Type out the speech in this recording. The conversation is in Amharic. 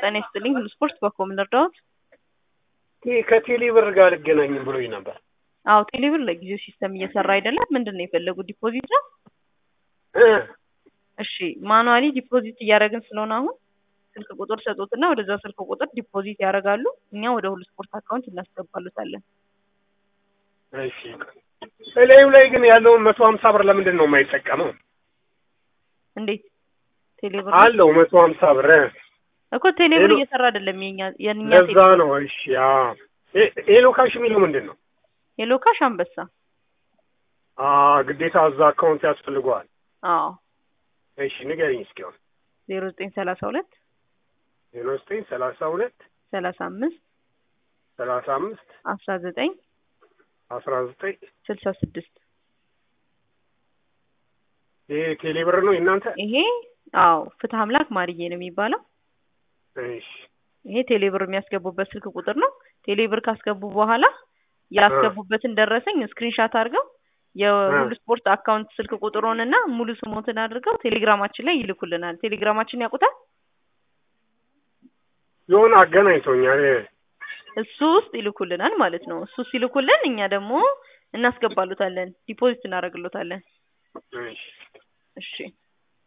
ጤና ይስጥልኝ። ሁሉ ስፖርት በኮምን እርዳዎት? ከቴሌ ብር ጋር አልገናኝም ብሎኝ ነበር። አዎ ቴሌብር ለጊዜው ሲስተም እየሰራ አይደለም። ምንድን ነው የፈለጉት? ዲፖዚት ነው? እ እሺ ማኑዋሊ ዲፖዚት እያደረግን ስለሆነ አሁን ስልክ ቁጥር ሰጡትና ወደዛ ስልክ ቁጥር ዲፖዚት ያደርጋሉ። እኛ ወደ ሁሉ ስፖርት አካውንት እናስገባሉታለን። እሺ እላዩ ላይ ግን ያለውን መቶ ሀምሳ ብር ለምንድን ነው የማይጠቀመው? እንዴት ቴሌብር አለው መቶ ሀምሳ ብር እኮ ቴሌብር ሄሎ- እየሰራ አይደለም። የኛ የኛ ለዛ ነው። እሺ አዎ ኤ- ኤሎ ካሽ የሚለው ምንድን ነው? የሎካሽ አንበሳ። አ ግዴታ እዛ አካውንት ያስፈልገዋል። አዎ እሺ ንገሪኝ እስኪ አሁን ዜሮ ዘጠኝ ሰላሳ ሁለት ዜሮ ዘጠኝ ሰላሳ ሁለት ሰላሳ አምስት ሰላሳ አምስት አስራ ዘጠኝ አስራ ዘጠኝ ስልሳ ስድስት ይሄ ቴሌ ብር ነው የእናንተ? ይሄ አዎ ፍትህ አምላክ ማርዬ ነው የሚባለው። እሺ ይሄ ቴሌብር የሚያስገቡበት ስልክ ቁጥር ነው። ቴሌብር ካስገቡ በኋላ ያስገቡበትን ደረሰኝ ስክሪንሻት አድርገው የሁሉ ስፖርት አካውንት ስልክ ቁጥሩን እና ሙሉ ስሞትን አድርገው ቴሌግራማችን ላይ ይልኩልናል። ቴሌግራማችን ያውቁታል። የሆነ አገናኝቶኛል። እሱ ውስጥ ይልኩልናል ማለት ነው። እሱ ሲልኩልን እኛ ደግሞ እናስገባሉታለን፣ ዲፖዚት እናደርግሎታለን። እሺ እሺ